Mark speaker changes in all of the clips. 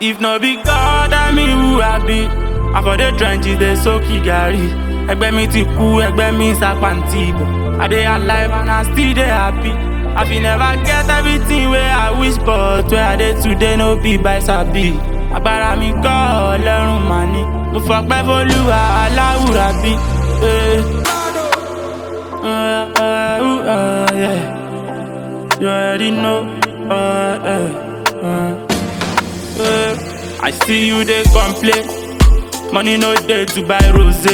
Speaker 1: If no be God, I mean who I be. I for the trenches, they soak gari. Ẹgbẹ́ mi ti kú, ẹgbẹ́ mi sàpàǹtì ìbò. I dey alive and I still dey happy. I fit never get everything wey I wish but where I dey today no be by sabi. Agbára mi kọ́ ọlọ́run mà ní. Mo fọpẹ́ fólúwa aláwùrà bí. Eh. Uh, uh, uh, yeah. You already know. Uh, uh, uh. Uh, I see you dey complain. Money no dey to buy rose.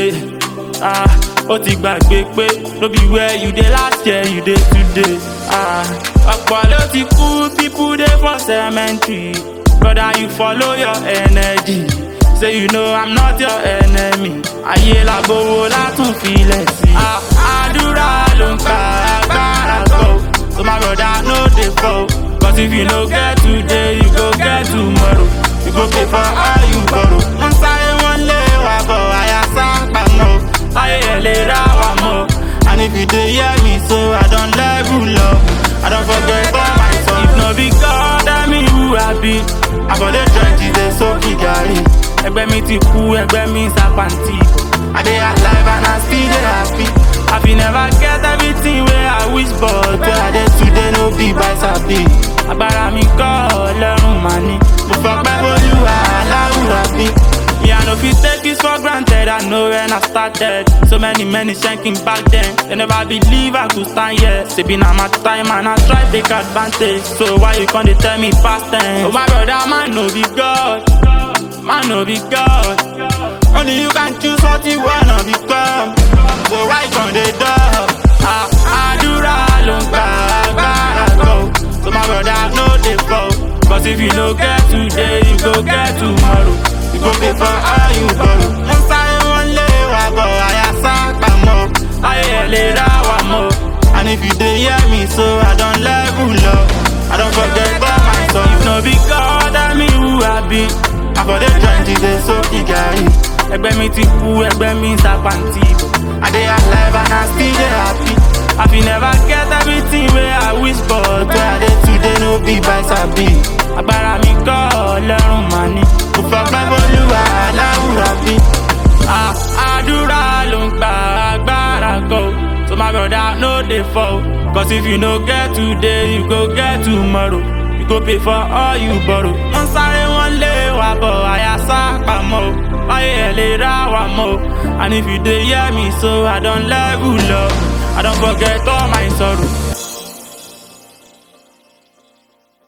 Speaker 1: Ah, ó ti gbàgbé pé no be where you dey last year you dey today. Ah, ọ̀pọ̀ ló ti kú people dey for cemetery. Brother you follow your energy. Say you know I'm not your enemy. Ayé làgbówó látún filẹ̀ sí. Ah, àdúrà ló ń pa agbára kọ́. So my brother no dey fall. Cause if you no get today, you go get tomorrow. You go pay for all you borrow. Wọ́n sáré wọ́n lé wa bọ̀, àyà sápá mọ́. Láyé ẹ̀ lè rà wá mọ́. And if you dey hear me so, I don level up. I don forget all my song. If no be God, I mean who I be. I for dey trenches dey soak gari. Ẹgbẹ́ mi ti kú, ẹgbẹ́ mi sàpàǹtì ìbò. I dey alive and I still dey happy. I fit never get everything wey I wish but where I dey today no be by sabi. Agbára mi kọ́ ọlọ́run mà ní. Mo fọpẹ́ olúwa aláwùrà bí. Me I no fit take this for granted, I know when I started. So many many shanking back then. They never believe I could stand here. Say be na my time and I try take advantage. So why you come dey tell me past tense? Oh my brother, man no be God. Man no be God. Only you can choose what you wanna become. So why you come dey dull? Ah, àdúrà ló ń gba agbára kọ́. So my brother no dey fall. Cause if you no get today, you go get tomorrow. You go pay for all you borrow. Wọ́n sáré wọ́n lé wa bọ̀, àyà sápá mọ́. Ayé ẹ̀ lè rà wá mọ́. And if you dey hear me so, I don level up. I don forget all my song. If no be God, I mean who I be. I for dey trenches dey soak gari. Ẹgbẹ́ mi ti kú, ẹgbẹ́ mi sàpàǹtì ìbò. I dey alive and I still dey happy. I fit never get everything wey I wish but where I dey today no be by sabi. Agbára mi kọ́ ọlọ́run mà ní. Mo fọpẹ́ fólúwa aláwùrà bí. Ah, àdúrà ló ń gba agbára kọ́. So my brother no dey fall. Cause if you no get today, you go get tomorrow. You go pay for all you borrow. Wọ́n sáré wọ́n lé wa bọ̀, àyà sápá mọ́. Ayé ẹ̀ lè rà wá mọ́. And if you dey hear me so, I don level up. I don forget all my sorrow.